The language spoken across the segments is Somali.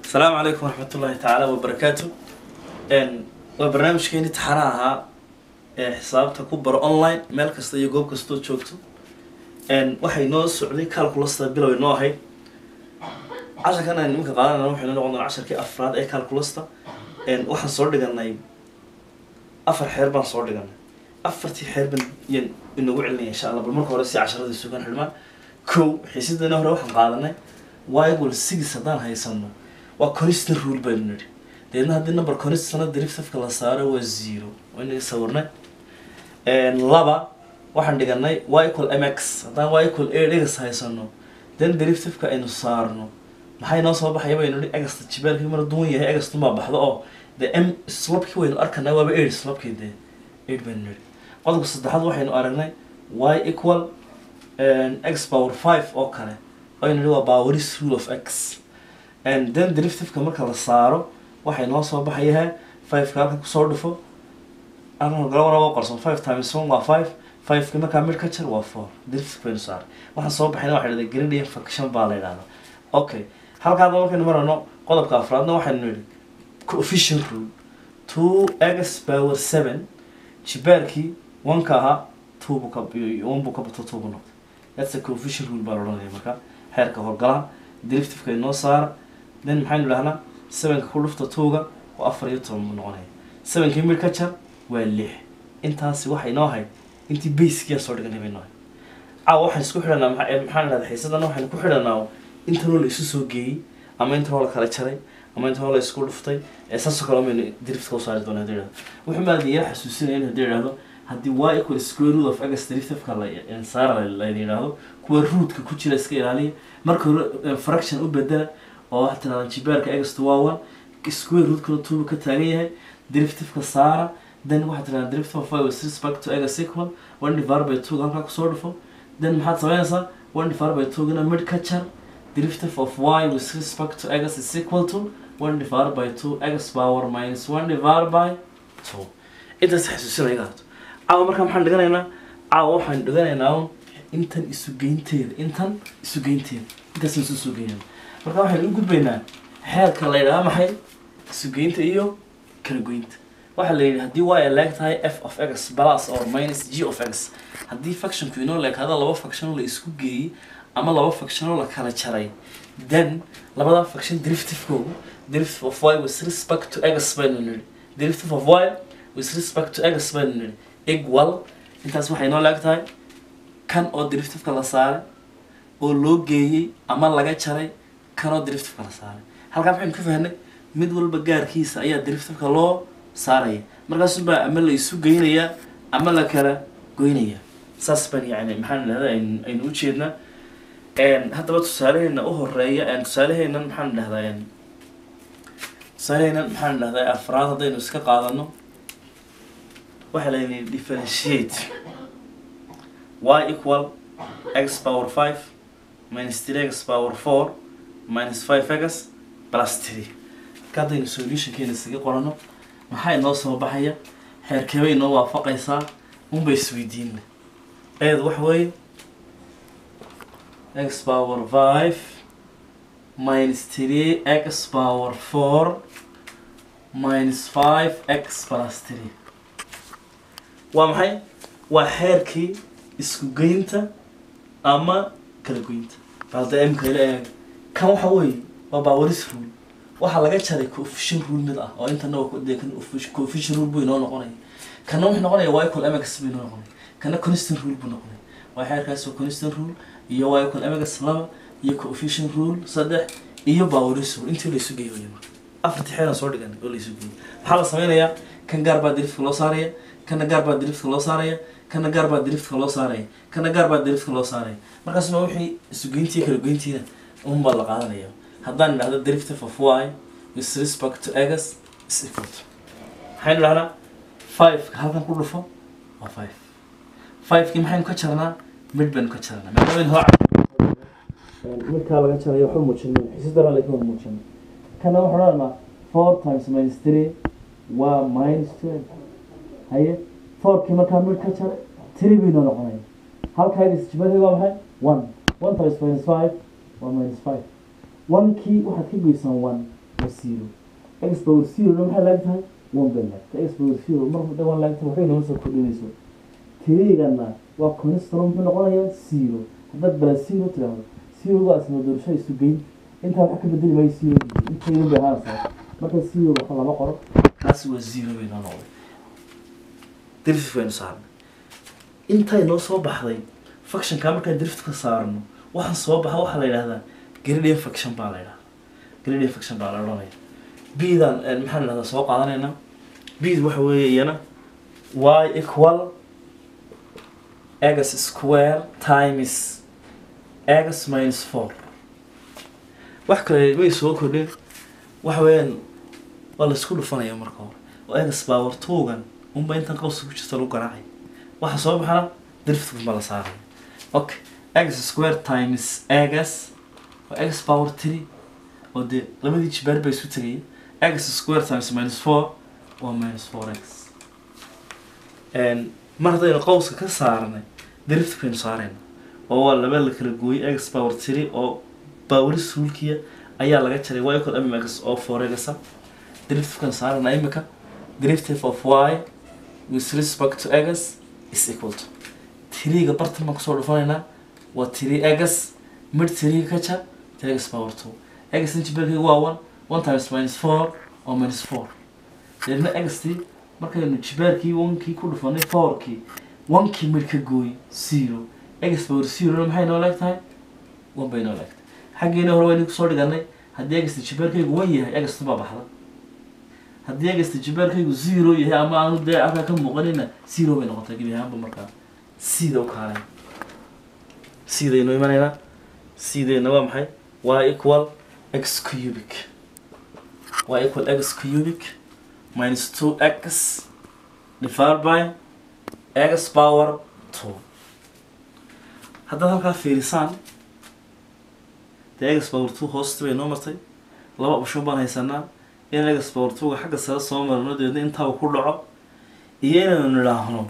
asalaamu calaykum waraxmat ullaahi tacaala wabarakaatu waa barnaamijkeeni taxana ahaa ee xisaabta ku baro online meel kasta iyo goob kastoo joogto waxay noo socday calculasta bilow noo ahayd casharkan aynu iminka qaadanayna waxaynu noqon doonaa casharkii afraad ee calculasta waxaan soo dhiganay afar xeer baan soo dhiganay afartii xeer baan yaan inagu celinaya insha allah bal marka hore si casharada sugan xidhmaan kow xiisadana hore waxaan qaadanay wigle six haddaan haysano waa constant rule baynu nidhi deedna haddii number constantna derivativeska la saaro waa zero waa inaga sawirnay laba waxaan dhiganay y equal mx haddaan y equal a dhigas haysano then derivativeka aynu saarno maxay noo soo baxaya baynu nihi egasta jibeelkii mar duwan yahay egastunbaa baxdo oo dee m slabkii waynu arkanay waaba eight slabkii dee eight baynu nidhi qodobka saddexaad waxaynu aragnay y equal x power five oo kale aynu nihi waa poweris rule of x and then derivativeka marka la saaro waxay noo soo baxayaha fiveka halka kusoo dhufo galabana qarson five times one waa five fiveki markaa mid ka jar waa four derivative baynu saaray waxaan soo baxayna waxa dhahda gradient function baa la yidhahda okay halkaada markaynu marano qodobka afraadna waxaynu nidhi coefficient rule two x power seven jibaarkii oneka ahaa two buu ka one buu ka bato two buu noqday that's a coefficient rule baa la odhanaya marka xeerka horgalaha derivativeka inoo saara then maxaynu dhahnaa sevenka ku dhufta twoga waa afar iyo toban buu noqonaya sevenkii mid ka jar waa lix intaasi waxay noo ahayd intii basekiyaa soo dhiganay bay noo ahayd caawa waxaan isku xidhanaa maxaa maxaan dhahda xiisadana waxaynu ku xidhanaa intanoo la isu soo geeyey ama intanoo la kala jaray ama intanoo la isku dhuftay ee saasoo kale maynu derivativeka u saari doona hadii idhahdo wuxuu maada ila xasuusinaya in hadii idhahdo haddii y equal square root of x derivativeka la saara layna yidhaahdo kuwa rootka ku jira iska ilaaliya marka hore fraction u bedela oo waxaa tirahdaan jibaarka egasta waa one square rootkana two ka taagan yahay derivativeka saara then waxaa tirahdaan derivative of y with respect to x equal one divided by two halkaa kusoo dhufo then maxaad sameynaysaa one divided by two gana mid ka jar derivative of y with respect to x is equal to one divided by two x power minus one divided by two intaas xasuusinaya gaato caawa markaa maxaan dhiganaynaa caawa waxaan dhiganaynaa intan isu geynteeda intan isu geynteeda intaasaan isu soo geynayna marka waxaynu u gudbaynaa xeerka la yidhaha maxay isugeynta iyo kala goynta waxaa la yidhi haddii y leeg tahay f of x plus or minus g of x haddii factionku inoo leekaada laba factionoo la isku geeyey ama laba factionoo la kala jaray then labada faction derivativekoogu derivative of y with respect to x baynu nidhi derivative of y with respect to x baynu nidhi equal intaas waxay inoo leeg tahay kan oo derivativeka la saaray oo loo geeyey ama laga jaray kanoo derivativeka la saaray halkaa maxaynu ka fahnay mid walba gaarkiisa ayaa derivativeka loo saaraya markaasubaa ama la isu geynayaa ama la kala goynaya saas baan yani maxaan idhahda aynu u jeednaa haddaba tusaalaheena u horeeya tusaaleheenan maxaan dhahdaa tusaaleheenan maxaan dhahdaa afraad haddaynu iska qaadano waxaa layni differentiate y equal x power five minus three x power four minus five x plus three marka haddaynu solutionkeena isaga qorano maxaa inoo soo baxaya xeerkeebay inoo waafaqaysaa unba isweydiina eed waxa weeye x power five minus three x power four minus five x plus three waa maxay waa xeerkii isku geynta ama kala goynta balda mka ila eeg kan waxa weeye waa bawaris rule waxaa laga jaray coefficient rule mid ah oo intana de kan coefficient rule buu inoo noqonaya kana wuxuu noqonaya y equal mx buu inoo noqonaya kana constant rule buu noqonaya waa xeerkaas waa constant rule iyo y equal mx laba iyo coefficient rule saddex iyo bawaris rule intii laysu geeyo waya marka afartii xeeran soo dhigan oo laysu geeyo maxaa la sameynayaa kan gaar baa derivativeka loo saaraya kana gaar baa derivativeka loo saaraya kana gaar baa derivativeka loo saaraya kana gaar baa derivativeka loo saaraya markaasuma wixii isugeyntii kala goyntiina un baa la qaadanaya haddaan idhahdo derivative of y with respect to x is equal to maxaynu dhahnaa fiveka halkan ku dhufo waa five fivekii maxaynu ka jarnaa mid baynu ka jarnaa maadaama hoo midkaa laga jarayo waxba muujinay xiisadana laga wada muujinay kana waxaan odhanaa four times minus three waa minus twelve haye fourkii markaa mid ka jar three baynoo noqonaya halkaaga isjibadii waa maxay one one times minus five waa minus five one kii waxaad ka goysaan one waa zero x power zero na maxay laag tahay one bay laagtay x power zero mar hadda one laagtay waxay noo soo kordhinayso tirigana waa constant muxuu noqonayaa zero haddaad bala zero tiraahdo zero waa isma doorasho isu geyn intaa wax ka bedeli maayo zero intaydan bay ahaanaysaa marka zero waxa lama qoro kaasi waa zero bay noo noqday derivative baynu saarnay intay noo soo baxday functionka markaan derivative ka saarno waxaan soo baxa waxaa la yidhahdaa gradient function baa la yidhahdaa gradient function baa la odhanaya bdan maxaa la yidhahdaa soo qaadanaynaa bd waxa weeye iyana y equal x square times x minus four wax kale may soo kordhin waxa weeyaan waa la isku dhufanaya marka hore oo x power twogan unba intan qawska ku jirta lagu garaacay waxa soo baxana derivative ma la saaraya okay x square times x waa x power three oo dee labadii jibaar bay isu tegaya x square times minus four waa minus four x mar haddaynu qawska ka saarnay derivative baynu saarayna oo waa laba la kala gooyay x power three oo baawaris rulkiya ayaa laga jaray y equal mx oo four x derivative-kan saarana imika derivative of y with respect to x is equal to tiriga bartan baan kusoo dhufanaynaa waa tiri x mid tiriga ka jar tiri x power two x injiberkayga waa one one times minus four oo minus four deedna xt markaynu jibaarkii onkii ku dhufanay fourkii onkii mid ka gooy zero x power zero maxay noo leeg tahay one bay noo leegtahay xaggeena hore waynu kusoo dhiganay haddii egasta jibaarkaygu wan yahay egasta baa baxda haddii egasta jibaarkaygu zero yahay ama aanu dee halkaa ka muuqanina zero bay noqotay gebi ahaanba markaa sida u kaalay sidaynu imanaynaa sidayna waa maxay y equal x cubic y equal x cubic minus two x divided by x power two haddaad halkaa fiirisaan dee x power two hoosta bay noo martay laba option baan haysanaa in x power two-ga xagga sare soo marno dabeedna intaaba ku dhaco iyo inaynu nidhaahno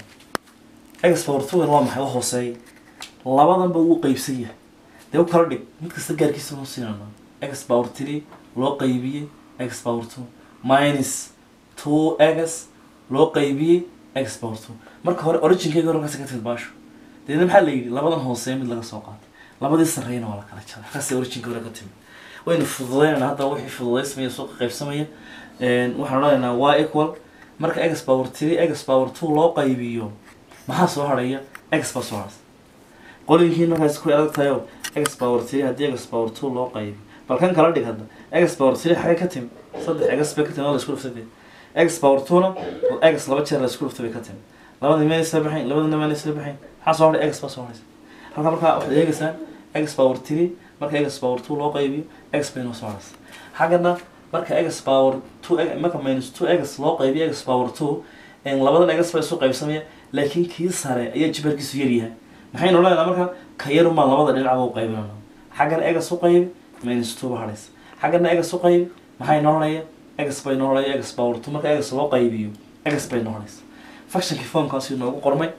x power two-gan waa maxay waa hooseeya labadanba wuu qeybsan yahay dee u kala dhig mid kasta gaarkiisa noo siinana x power three loo qaybiyey x power two minus two x loo qaybiyey x power two marka hore originkeyga hore markaas ka timid baasho deedna maxaa la yidhi labadan hooseeya mid laga soo qaatay labadii sarreeyana waa la kala jaray halkaasay originka hore ka timid waynu fududeynana hadda wixii fududeysmaya soo qaybsamaya waxaan odhanaynaa y equal marka x power three x power two loo qaybiyo maxaa soo harhaya x baa soo harhaysa qolinkiin markaas ku adag tahay oo x power three haddii x power two loo qaybiyo bal kan kala dhig hadda x power three xagee ka timi saddex x bay ka timi oo la isku dhuftay x power two na x laba jeer la isku dhuftay bay ka timi labadii meel isla baxayn labadina meel isla baxayn maxaa soo hadhay x baa soo harhaysa halka markaa waxaad eegaysaa x power three marka x power two loo qaybiyo x bay noo soo harhaysa xaggana marka x power two marka minus two x loo qaybiyo x power two labadan x baa isu qaybsamaya laakiin kii sare ayaa jibaarkiisu yaryahay maxaynu odhanaynaa marka ka yarumaa labada dhinacba u qaybinana xaggana x u qaybi minus two ba harhaysa xaggana x u qaybi maxay noqonaya x bay noqonaya x power two marka x loo qaybiyo x bay noqonaysa functionkii formkaasi noogu qormay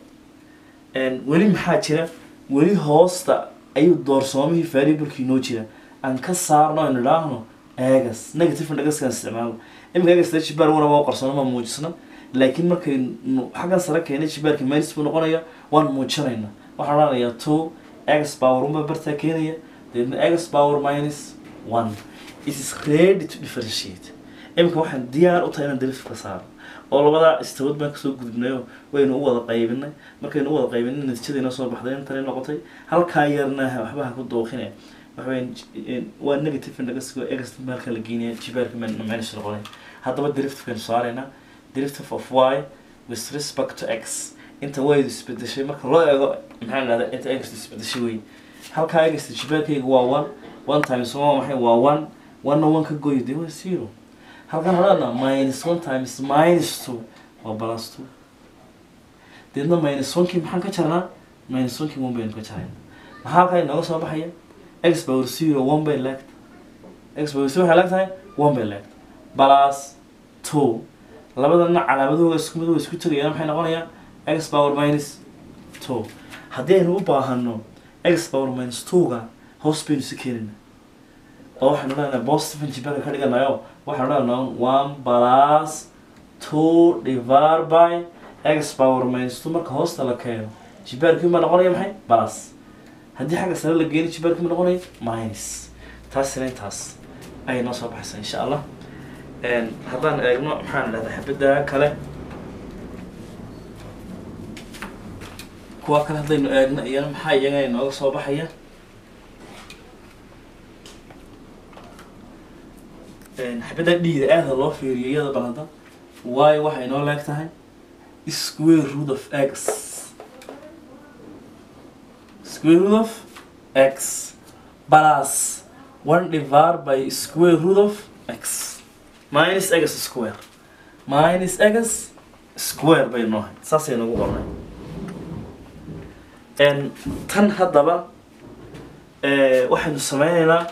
weli maxaa jira weli hoosta ayuu doorsoomihii variablekii noo jira aan ka saarno aynu idhaahno egas negative egaskaan isticmaalo iminka egas dee jibaar wana waa qarsano ma muujisna laakiin markaynu xaggan sare keenay jibaarkii minus buu noqonaya waan muujinayna waxaan odhanayaa two x power unbaa bartaa keenaya deedna x power minus one it is ready to differentiate iminka waxaan diyaar u tahay inaan derivative ka saaro oo labadaa istawood baan kasoo gudubnayo waynu u wada qaybinay markaynu u wada qaybinay natiijadiina soo baxday intani noqotay halkaa yarna waxba ha ku dooqine waxaweyn waa negative indhagasigo egas maalka la geynaya jibaarka minus noqonay haddaba derivative-kaynu saaraynaa derivative of y with respect to x inta waydu isbedeshay marka loo eego maxaa la dhahdaa inta egas isbedeshay wey halkaa egasta jibaarkayga waa one one times one maxay waa one one one ka goy dee waa zero halkan hadhaana minus one times minus two waa plus two deedna minus one kii maxaan ka jarnaa minus one kii one baynu ka jarayna maxaa halkaa inooga soo baxaya x power zero one bay leegta x power zero waxay leeg tahay one bay leegta plus two labadana calaamadahooga isku mid isku tegayaan maxay noqonayaa x power minus two haddii aynu u baahano x power minus two-ga hoos baynu si keenayna oo waxaanu leenahay positive jibaarka ka dhiganayo waxaanu leenahay one plus two divided by x power minus two marka hoosta la keeno jibaarkii ma noqonaya maxay plus haddii xagga sare la geeni jibaarkii ma noqonaya minus taasina intaas ayay noo soo baxaysaa insha allah haddaan eegno maxaan idhahdaa xabadda kale kuwa kale haddaynu eegno iyana maxaa iyagana inooga soo baxaya xabadda dhiida aada loo fiiriyo iyada bal hadda waayo waxay noo leeg tahay square root of x square root of x plus one divided by square root of x minus x square minus x square bay noohay saasay nagu qornay tan haddaba waxaynu sameyneynaa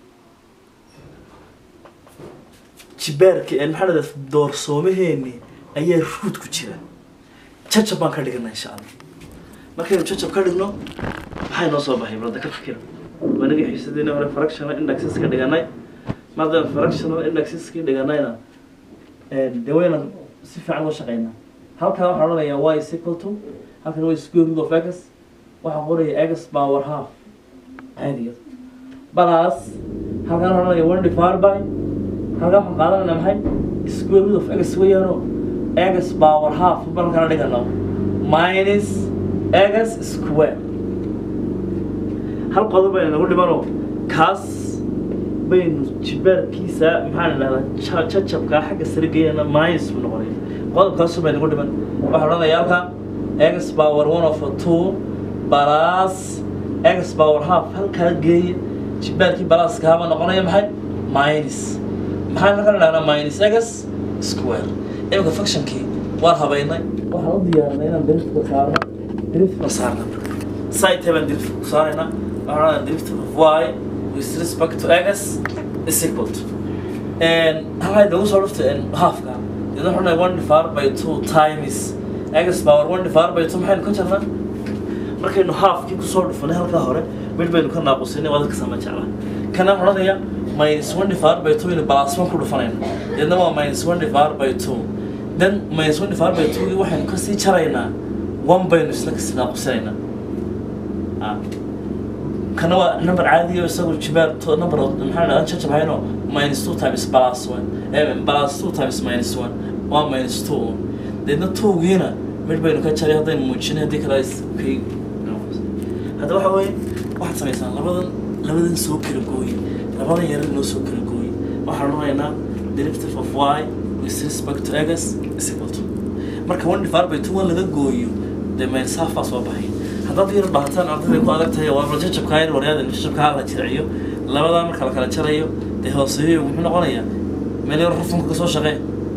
jibaarka maxaa dhahda doorsoomaheeni ayaa ruud ku jira jajab baan ka dhiganaa insha allah markaynu jajab ka dhigno maxay noo soo baxay balada ka fikira wanaga xiisadeena hore fractional indexes ka dhiganay maadaama fractional indexes ka dhiganayna dee waynan si fiican loo shaqeynaa halkan waxaan odhanayaa y is equal to halkan waa square root of x waxaan qoraya x power half caadiga plus halkan waxaan odhanaya one divided by halkan waxaan qaadanayna maxay square root of x weeyaano x power half baan kala dhigano minus x square hal qodob bayna nagu dhimano kaas baynu jibaarkiisa maxaan idhahdaa jajabkaa xagga sare geeyana minus buu noqonaya qodobkaasu bay nagu dhiman waxaa odhanaya halkan x power one of two plus x power half halkaa geeya jibaarkii balaaskaaba noqonaya maxay minus maxaan halkan idhahnaa minus x square imika functionkii waan habaynay waxaan u diyaarinay inaan driftka saarno driftka saarna site baan driftka ku saaraynaa waxaan odhanaa drift of y with respect to x is equal to halkaa nagu soo dhufta halfka deedna waxaan odhanaya one divided by two times x power one divided by two maxaynu ka jarnaa markaynu halfkii kusoo dhufanay halkaa hore mid baynu ka naaqusinay waa dadka sama jeclaa kana waxaan odhanaya minus one divided by two inu plus one ku dhufanayna deedna waa minus one divided by two then minus one divided by two waxaynu kasii jaraynaa one baynu isla kasii naaqusinaynaa kana waa number caadiyo isagu jibaar to number maxaa dhahdaa jajabhayno minus two times plus one plus two times minus one waa minus two deedna twogiina mid baynu ka jaray haddaynu muujinay haddii kale kay hadda waxa weeye waxaad samaysaan labadan labadan soo kala gooye labadan yarar noo soo kala gooye waxaan odhanaynaa derivative of y with respect to x is equal to marka one divided by two one laga gooyo dee minus half baa soo baxay haddaad yar baahataan ardayday ku adag tahay waa jajabkaa yar waryaada jajabkaa la jirciyo labadaa marka la kala jarayo dee hooseeyo muxuu noqonayaa meel yar rufunka kasoo shaqee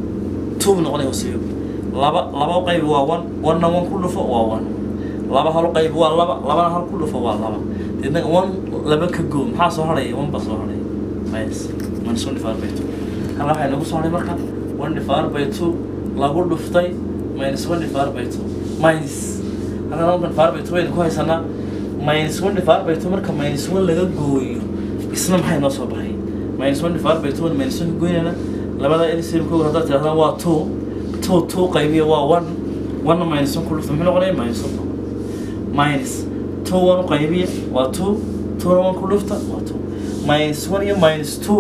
two buu noqonaya hooseeyo laba laba qayb waa one one-na one ku dhufo waa one laba hal qayb waa laba labana hal ku dhufo waa laba deedna one laba ka goo maxaa soo harhaya one baa soo harhaya minus minus one divided by two halka waxay nagu soo haray marka one divided by two lagu dhuftay minus one divided by two minus halkan one divided by two baynu ku haysanaa minus one divided by two marka minus one laga gooyo isna maxay noo soo baxay minus one divided by two minus one ka goynayna labada lcm kow haddaad tirahdaan waa two two two qaybiya waa one one minus one ku dhufta muxuu noqonaya minus one minus two one u qaybiya waa two two one ku dhufta waa two minus one iyo minus two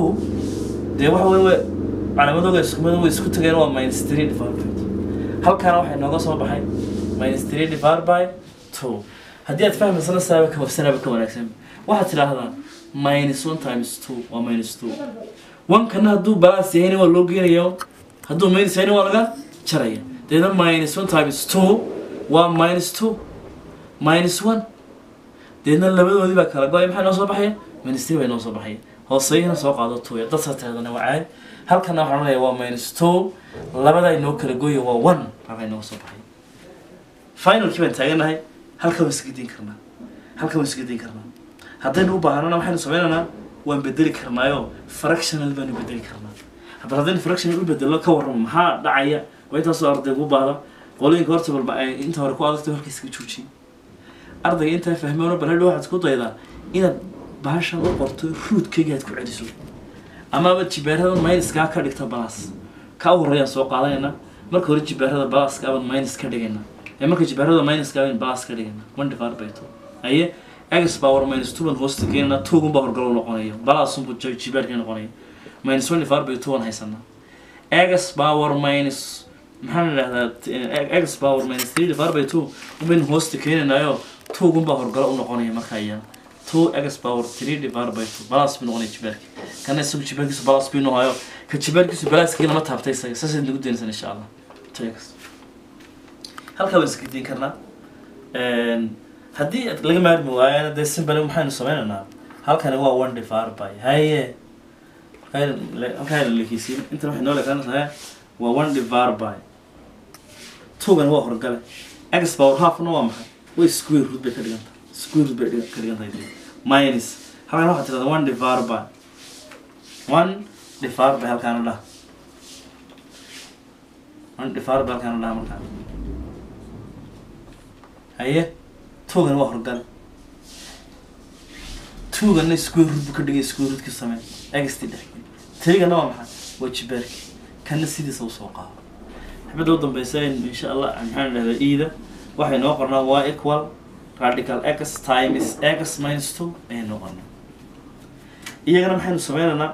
dee waxa wey calaamadooda isku mid way isku tageen waa minus three divided by two halkaana waxay nooga soo baxay minus three divided by two haddii aad fahmaysana saaba ka wafsanaaba ka wanaagsan waxaad tidhaahdaa minus one times two waa minus two one kana hadduu balance yahayna waa loo geenaya hadduu minus yahayna waa laga jaraya deedna minus one times two waa minus two minus one deedna labadoodii baa kala go-ay maxay noo soo baxaya minus three bay noo soo baxaya hooseyana soo qaado two dad sateedana waa caadi halkana waxaan odhanaya waa minus two labadaa inoo kala gooya waa one halkaa inooga soo baxay finalkii baan taaganahay halka waan isgediin karnaa halka waan isgediin karnaa haddaynu u baahanana waxaynu sameynaynaa waan bedeli karnaayo fractional baanu bedeli karnaa haddana haddaynu fractional u bedelo ka warramo maxaa dhacaya waa intaasoo ardayga u baahda qolooyinka horta balba ay inta hore ku adagtay halka iskaga joojiye ardayga intaa fahmeeno bal hadhow waxaad isku daydaa inaad bahashan u qorto ruudkayga aad ku celiso amaba jibaarada minuskaa ka dhigta balas ka u horreeyaan soo qaadanayna marka hore jibaarada balaska aban minus ka dhigayna ee marka jibaarada minuska aban balas ka dhigayna one divided by two haye x power minus two ban hoosta keenana tugun baa horgalo noqonaya balaasunbu jibaarkii noqonaya minus one divided by two aan haysanaa x power minus maxaan idhahdaa x power minus three divided by two ubaynu hoosta keenanayo tugun baa horgalo u noqonaya marka iyana two x power three divided by two balas buu noqonaya jibaarki kana isagu jibaarkiisu balas buu noqonayo ka jibaarkiisu balaaskii lama taabtay isaga saasaynu nagu daynaysan insha allah tx halkaa waan iska diin karnaa haddii laga maarmi waayana dee simbale maxaynu sameynaynaa halkani waa one divided by haye halkaa lalekiisiin intan waxay noo leekaanaysaa waa one divided by tugan waa horgale x power halfna waa maxay way square root bay ka dhigan tahay square root bay dhigan- ka dhigan tahay dee. minus halkan waxaa tirahdaa one divided by one divided by halkaana dhah one divided by halkaana dhah markaa haye tugan waa horgale tuganna square root buu ka dhigay square root ka samee egstii dhex tirigana waa maxay waa jibaarki kana sidiisa usoo qaado xibadda u dambeysa in insha allah maxaan dhahdaa ida waxay noo qornaa y equal radical x times x minus two ayay noo qornaa iyagana maxaynu sameynaynaa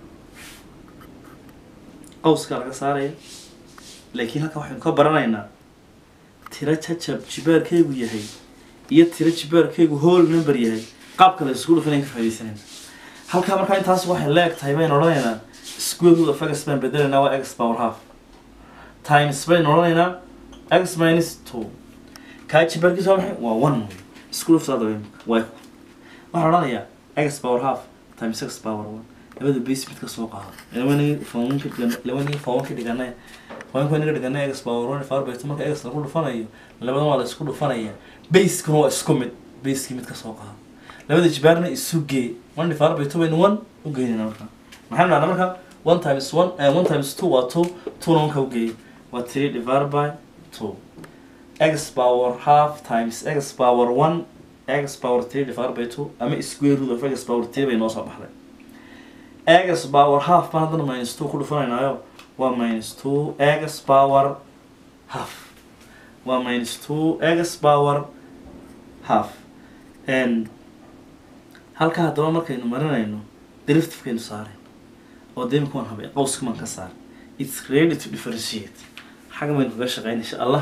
qawska laga saaraya laakiin halka waxaynu ka baranaynaa tiro jajab jibaarkaygu yahay iyo tiro jibaarkaygu whole number yahay qaabka la isku dhufanayn ka faaidaysanayna halkaa markaa intaas waxay leeg tahay baynu odhanaynaa square root of x baan bedelaynaa waa x power half times baynu odhanaynaa x minus two kaa jibaarkiisa waa maxay waa one wey isku dhuftaada wey waa waxaan odhanayaa x power half times x power one labada base mid ka soo qaado labanigi foonka dhigan labanigi foonka dhiganay foonka naga dhiganay x power one far by two marka x lagu dhufanayo labadan waa la isku dhufanaya basekuna waa isku mid basekii mid ka soo qaado labada jibaarna isu gee one divided by two baynu one u geynayna marka maxaan dhahnaa marka one times one eh, one times two waa two twona one ka u geeyay waa three divided by two x power half times x power one x power three divided by two ama square root of x power three bay noo soo baxday x power half baan haddana minus two ku dhufanaynaayo waa minus two x power half waa minus two x power half and halkaa haddaba markaynu marinayno derivativekaynu saaray oo dee imika waan habay qawska maan ka saar its ready to differentiate xagga baynu kaga shaqeyn insha allah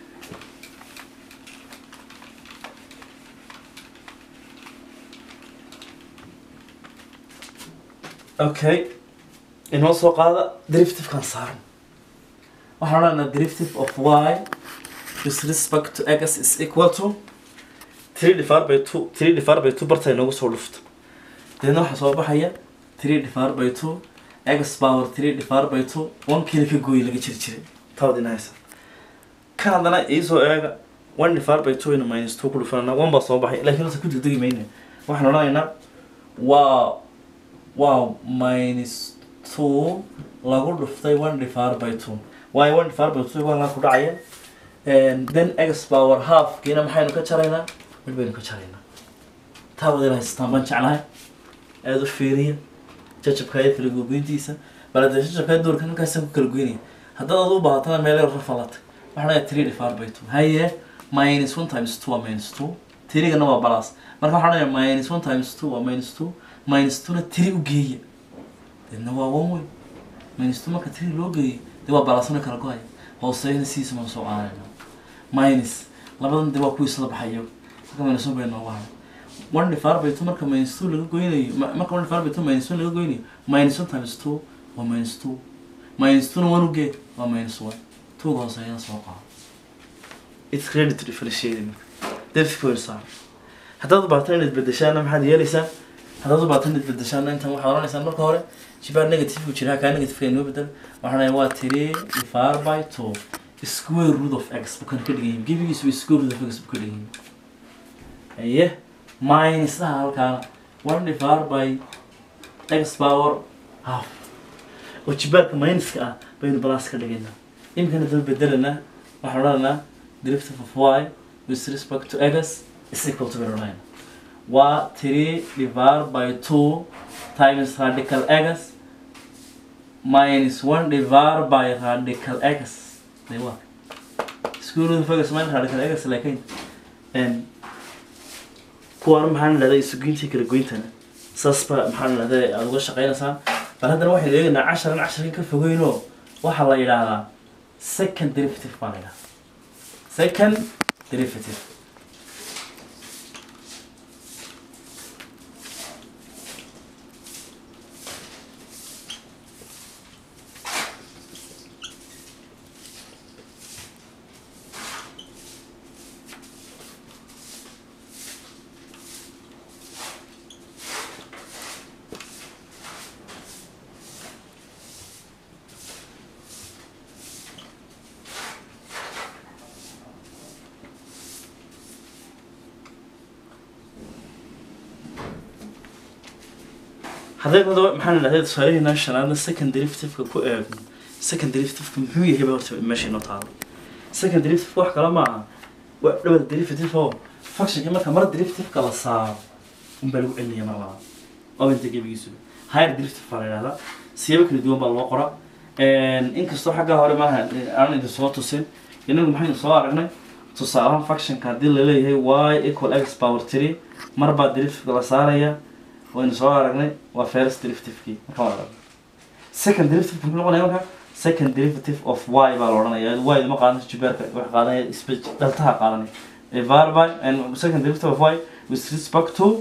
okay inoo soo qaada derivativekan saaran waxaan odhanaa derivative of y with respect to x is equal to three divided by two three divided by two bartay noogu soo dhufto deedna waxaa soo baxaya three divided by two x power three divided by two one kiila ka gooyi laga jiri jiray tawadina haysa kan haddana iisoo eega one divided by two ina minus two ku dhufanana one baa soo baxay laakiin horta ku degdegi mayne waxaan odhanaynaa waa waa minus two lagu dhuftay one divided by two waayo one divided by two waa ku dhacaya And then x power half kiina maxaynu ka jaraynaa mid baynu ka jaraynaa taa wadayna haystaan baan jeclahay aada u fiiriya jajabka iyo kala gogoyntiisa bal hadee jajabka doorka halkaasaan ku kala goynaya haddaad adu u baahatana meel yar rafalatay waxaan leeyahay three divided by two haye minus one times two waa minus two tirigana waa balas marka waxaan leeyahay minus one times two waa minus two minus two na tiri u geeya deedna waa one way minus two marka tiri loo geeyo dee waa balasna kala go-aya hooseeyana sidiisa maan soo qaadanayna minus labadan dee waa kuwii isla baxayo marka minus one bay noogu haray one divided by two marka minus two laga goynayo ma- marka one divided by two minus one laga goynayo minus one times two waa minus two minus two na one ugee waa minus one two ga hooseeyana soo qaado it's ready to differentiate derfika way saar haddaad u baahato inaad bedeshaana maxaad yeelaysaa haddaad u baahato inaad bedeshaana intan waxaad odhanaysaan marka hore jibaar negative ku jira kaa negative inoo bedel waxaan leeyahay waa three divided by two square root of x buu kan ka dhigan yahay gebigiisu waa square root of x buu ka dhigan yahay aye minus ah halkaana one divided by x power half oo jibaarka minuska ah baynu balas ka dhigaynaa imikana daba bedelanaa waxaan odhanaa derivative of y with respect to x is equal to baynu odhanayna waa three divided by two times radical x minus one divided by radical x de waa iskuulada fogas mayn radical x laakiin n kuwaana maxaan idhahdaa isugoyntii kala goyntana saas baa maxaan idhahdaa aada uga shaqeynaysaa bal haddana waxaynu eegaynaa casharan casharan ka fogeynoo waxaa la yidhaahdaa second derivative baa la yidhahdaa second derivative haddaynu hadaba maxaan idhahday tusaalaheena shanaadna second derivative-ka ku eegno second derivative-ka muxuu yahay ba horta meesha inoo taalo second derivative wax kale ma aha waa double derivative oo functionka marka mar derivative-ka la saaro unbaa lagu celinaya mar labaad oo inta gebigiisu higher derivative baa la yidhahdaa siyabo kala duwan baa loo qoraa inkastoo xaggaa hore maaha aan idin soo tusin inagu maxaynu soo aragnay tusaalahan functionka haddii laleeyahay y equal x power three mar baa derivative-ka la saaraya waynu soo aragnay waa first derivative-kii marka waa aragnay second derivative muxuu noqonaya marka second derivative of y baa la odhanaya y ma qaadanayso jibeerka wax qaadanaya speech dhaltaha qaadanaya divided by and second derivative of y with respect to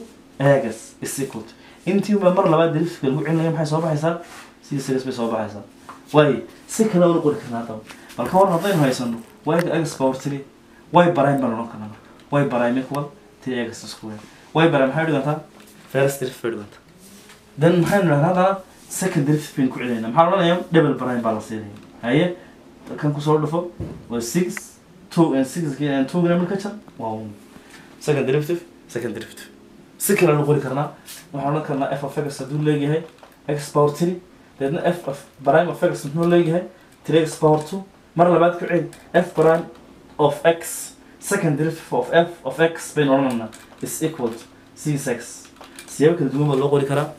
x is equal to intii baa mar labaad derivative lagu celinaya maxay soo baxaysaa sidii series bay soo baxaysaa waayo si kale una qori karnaa haddaba bal ka war haddaynu haysano y-ga x power three y prime baan odhan karnaa y prime equal three x square y prime maxay dhigantaa first derivative bay dhiganta then maxaynu idhahdaa haddana second derivative baynu ku celinayna maxaa odhanaya double prime baa la siinaya haye kan kusoo dhufo waa six two and six and two gana marka jar waa one second derivative second derivative si kale nu qori karnaa waxaan odhan karnaa f of x hadduu leeyahay x power three deedna f of prime of x muxuu leeyahay three x power two mar labaad ku celi f prime of x second derivative of f of x baynu odhanaynaa is equal to six x siyaabo kala duwan baa loo qori karaa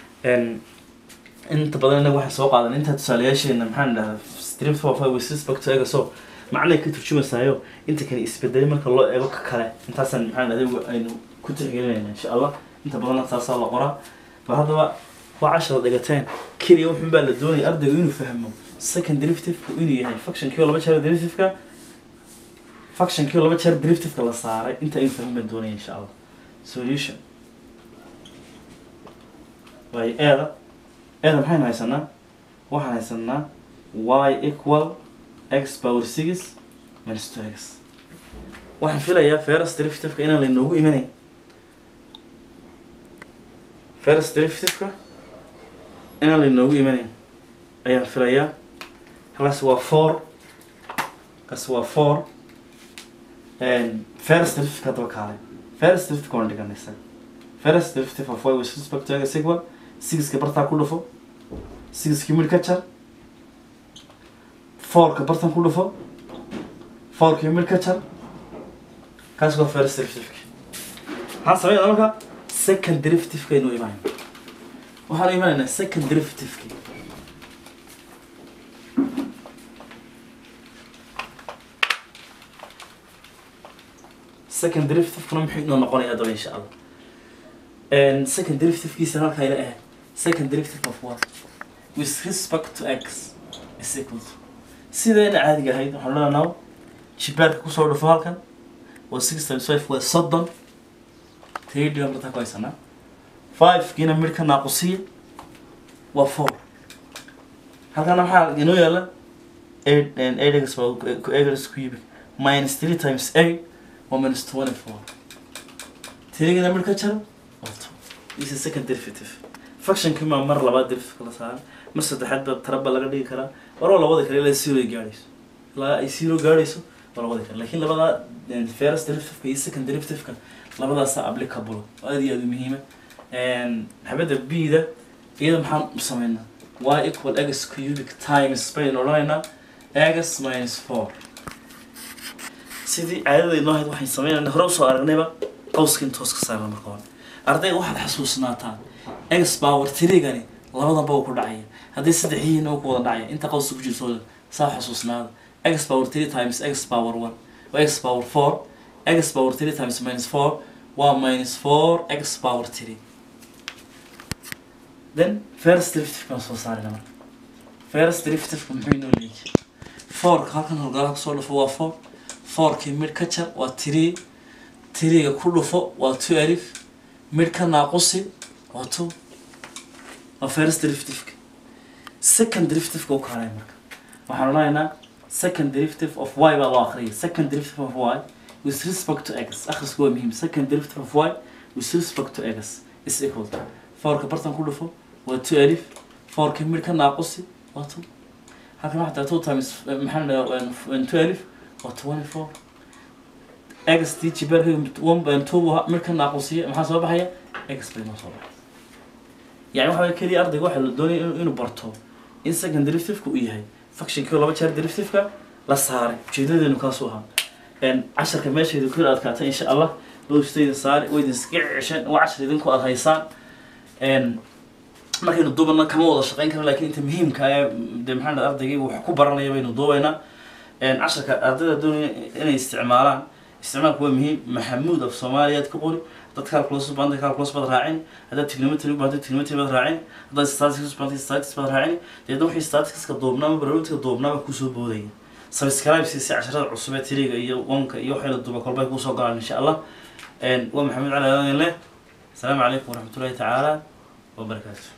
inta badan inaga waxaan soo qaadan intaa tusaalayaasheena maxaan idhahdaa derivative of y with respect to x oo macnay ka turjumaysaayo inta kale isbedelay marka loo eego ka kale intaasaan maxaan idhahday aynu ku tixgelinayna insha allah inta badanna taasaa la qoraa bal haddaba waa cashara dhigateen keliya wuxun baa la doonaya ardaygu inuu fahmo second derivative-ku inuu yahay functionkii oo laba jeer derivative-ka functionkii oo laba jeer derivative-ka la saaray inta aynu fahmin baan doonaya insha allah solution waayo eeda eeda maxaynu haysanaa waxaan haysanaa y equal x power six minus two x waxaan filayaa first derivative-ka inaan laynoogu imanayn first derivative-ka inaan laynoogu imanayn ayaan filayaa halkaas waa four kaas waa four first derivative-ka haddaba kaalay first derivative-ka waan dhiganaysa first derivative of y with respect to x equal sixka bartaa ku dhufo sixkii mid ka jar fourka bartan ku dhufo fourkii mid ka jar kaas waa first derivative-ki maxaan sameynaa marka second derivative-ka aynu imaanayna waxaanu imanaynaa second derivative-ki second derivative-kuna muxuu inoo noqonaya haddaba insha allah second derivative-kiisa halkaa ila ahayd second derivative of what with respect to x is equal to sidayna caadiga ahayd waxaan leenahay jibaarka kusoo dhufo halkan waa six times five waa soddon three dhigan bartaa ku haysanaa five kiina mid ka naaqusiya waa four halkana maxaa inoo yaala eight and eight x x cubic minus three times eight waa minus twenty four tirigana mid ka jaro waa two this is second derivative functionkii maa mar labaad derivative la saaran mar saddexaad baa taraba laga dhigi karaa war waa labada kale ilaa zero ay gaadhayso ilaa ay zero gaadhayso waa labada kale laakiin labada first derivative-ka iyo second derivative-ka labadaasa applicable oo aad iyo aad u muhiima xabadda b-da iyada maxaan u sameynaa y equal x cubic times baynu odhanaynaa x minus four sidii caadadaynoo ahayd waxaan sameynayna hore usoo aragnayba qawska intoos ka saarna marka hore ardayga waxaad xasuusnaataa x power tirigani labadanba uu ku dhacaya haddii saddex yihiin uu ku wada dhacaya inta qawska ku jirto saa xusuusnaada x power three times x power one waa x power four x power three times minus four waa minus four x power three then first derivative baan soo saarina marka first derivative muxuu inoo leeyahay fourka halkan halgalaha kusoo dhufo waa four fourkii mid ka jar waa three tiriga ku dhufo waa two alif mid ka naaqusi waa two waa first derivativeka second derivativeka u kaalay marka waxaan odhanaynaa second derivative of y baa loo akhriyay second derivative of y with respect to x akhrisku waa muhiim second derivative of y with respect to x is equal to fourka bartan ku dhufo waa two alif fourka mid ka naaqusi waa two halkan waxaa tahay two times maxaa la dhahaa two alif waa twenty four x t jibaarka one by two mid ka naaqusiya maxaa soo baxaya x bay noo soo baxay yani waxa keliya ardayga waxaa la doonaya inuu inuu barto in second derivativeka uu yahay functionkii laba jeer derivativeka la saaray ujeedadeenu kaasuu ahaa casharka meeshayda ku adkaata insha allah lowstayda saari way idin iska cesheen waa cashar idinku aad haysaan markaynu duubana kama wada shaqeyn karo lakin inta muhiimka ee de maxaa dhaha ardaygii wax ku baranaya baynu duubaynaa casharka ardayda doonaya inay isticmaalaan isticmaalku waa muhiim maxamuud af soomaaliyaad ka qori dad calculus baanta calculus baad raacin haddaad trigonometry u baahantay trigonometry baad raacin haddaad statistics u baahantay statistics baad raacin deedna wixii statisticska duubnaama barnaamijka duubnaama kusoo boodaya subscribe si casharada cusub ee tiriga iyo wanka iyo waxay la duuba kolbay kusoo galaan insha allah waa maxamed cali aadan leh asalaamu calaykum waraxmatullahi tacaala wabarakaatu